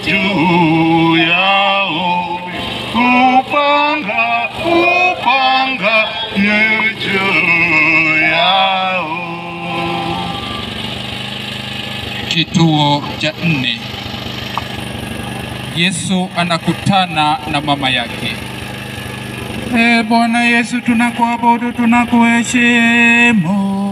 juu yao, upanga upanga ni juu yao. Kituo cha nne. Yesu anakutana na mama yake. E Bwana Yesu, tunakuabudu, tunakuheshimu.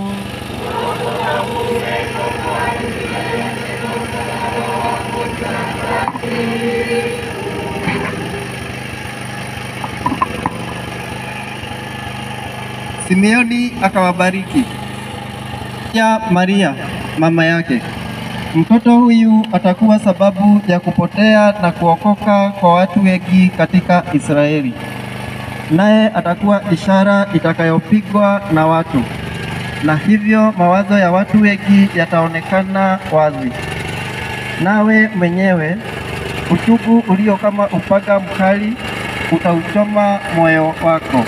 Simeoni akawabariki ya Maria mama yake, mtoto huyu atakuwa sababu ya kupotea na kuokoka kwa watu wengi katika Israeli, naye atakuwa ishara itakayopigwa na watu, na hivyo mawazo ya watu wengi yataonekana wazi. Nawe mwenyewe uchungu ulio kama upanga mkali utauchoma moyo wako.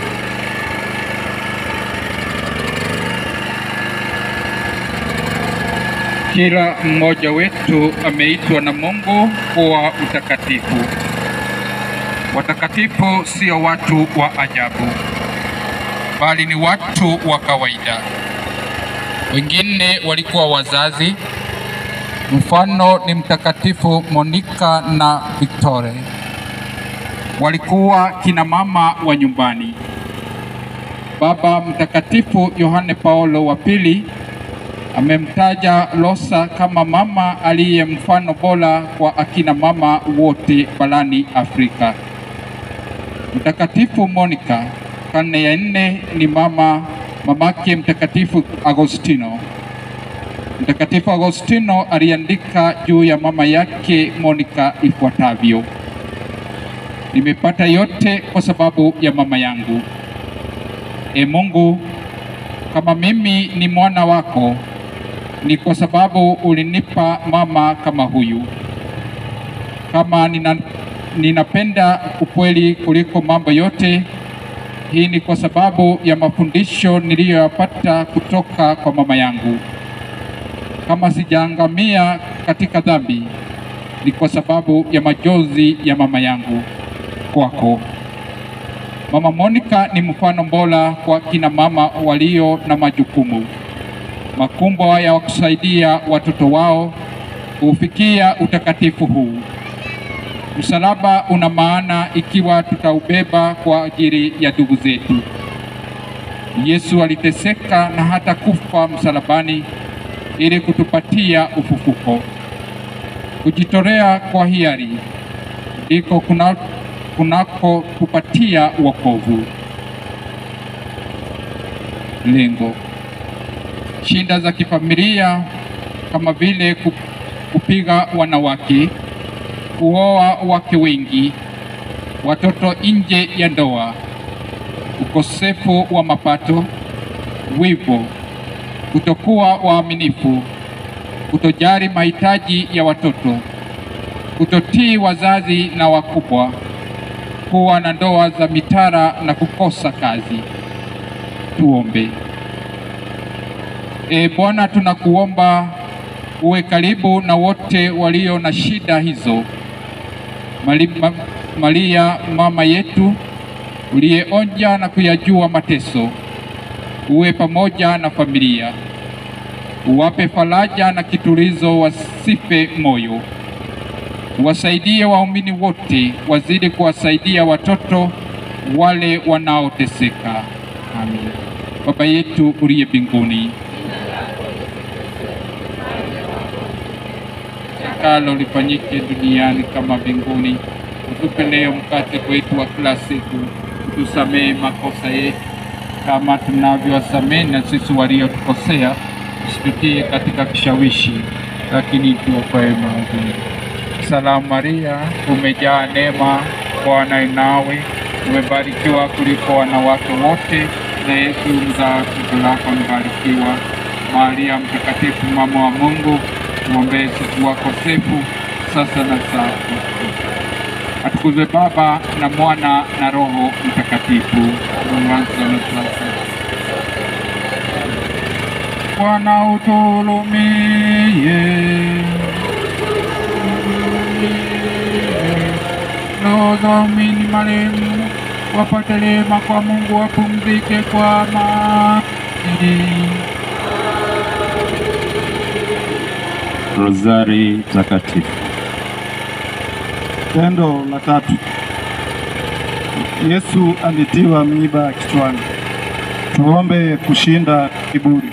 Kila mmoja wetu ameitwa na Mungu kuwa utakatifu. Watakatifu sio watu wa ajabu, bali ni watu wa kawaida. Wengine walikuwa wazazi, mfano ni Mtakatifu Monica na Victore. Walikuwa kina mama wa nyumbani. Baba Mtakatifu Yohane Paulo wa pili amemtaja Rosa kama mama aliye mfano bora kwa akina mama wote barani Afrika. Mtakatifu Monica karne ya nne ni mama mamake Mtakatifu Agostino. Mtakatifu Agostino aliandika juu ya mama yake Monica ifuatavyo: nimepata yote kwa sababu ya mama yangu. E Mungu, kama mimi ni mwana wako ni kwa sababu ulinipa mama kama huyu. Kama nina, ninapenda ukweli kuliko mambo yote, hii ni kwa sababu ya mafundisho niliyoyapata kutoka kwa mama yangu. Kama sijaangamia katika dhambi, ni kwa sababu ya majonzi ya mama yangu kwako. Mama Monica ni mfano bora kwa kina mama walio na majukumu makubwa ya kusaidia watoto wao kufikia utakatifu huu. Msalaba una maana ikiwa tutaubeba kwa ajili ya ndugu zetu. Yesu aliteseka na hata kufa msalabani ili kutupatia ufufuko. Kujitolea kwa hiari ndiko kuna kunako kupatia wokovu. Lengo shida za kifamilia kama vile ku- kupiga wanawake, kuoa wake wengi, watoto nje ya ndoa, ukosefu wa mapato, wivu, kutokuwa waaminifu, kutojali mahitaji ya watoto, kutotii wazazi na wakubwa, kuwa na ndoa za mitara na kukosa kazi. Tuombe. E Bwana, tunakuomba uwe karibu na wote walio na shida hizo. Mali, ma, Maria mama yetu uliyeonja na kuyajua mateso, uwe pamoja na familia, uwape faraja na kitulizo, wasife moyo. Wasaidie waumini wote, wazidi kuwasaidia watoto wale wanaoteseka. Amin. Baba yetu uliye mbinguni, takalo lifanyike duniani kama mbinguni. Utupe leo mkate wetu wa kila siku, utusamehe makosa yetu kama tunavyowasamehe na sisi waliotukosea, usitutie katika kishawishi, lakini tuokoe maovuni. Salamu Maria, umejaa neema, Bwana yu nawe, umebarikiwa kuliko wanawake wote, na Yesu mzao wa tumbo lako amebarikiwa. Maria Mtakatifu, mama wa Mungu, tuombee sisi wakosefu, sasa na saa ya kufa. Atukuzwe Baba na Mwana na Roho Mtakatifu, mwanzo na sasa. Bwana uturumie. roho za waumini marehemu wapate rehema kwa Mungu, wapumzike kwa amani. Rozari Takatifu. Tendo la tatu. Yesu alitiwa miiba kichwani. Tuombe kushinda kiburi.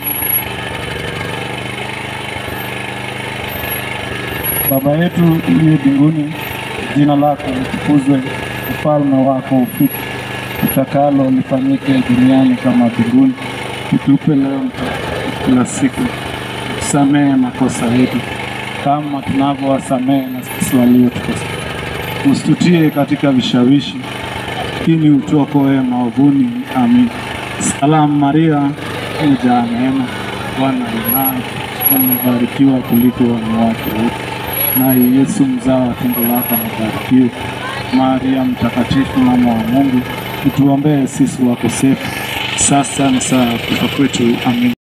Baba yetu uliye mbinguni, jina lako litukuzwe, ufalme wako ufike, utakalo lifanyike duniani kama mbinguni. Utupe leo mkate kila siku, tusamehe makosa yetu kama tunavyowasamehe na sisi waliotukosea, usitutie katika vishawishi, lakini utuokoe maovuni. Amin. Salamu Maria, umejaa neema, Bwana yu nawe, umebarikiwa kuliko wanawake wote, naye Yesu mzao wa tumbo lako amebarikiwa. Maria Mtakatifu, mama wa Mungu, utuombee sisi wakosefu, sasa na saa ya kufa kwetu. Amin.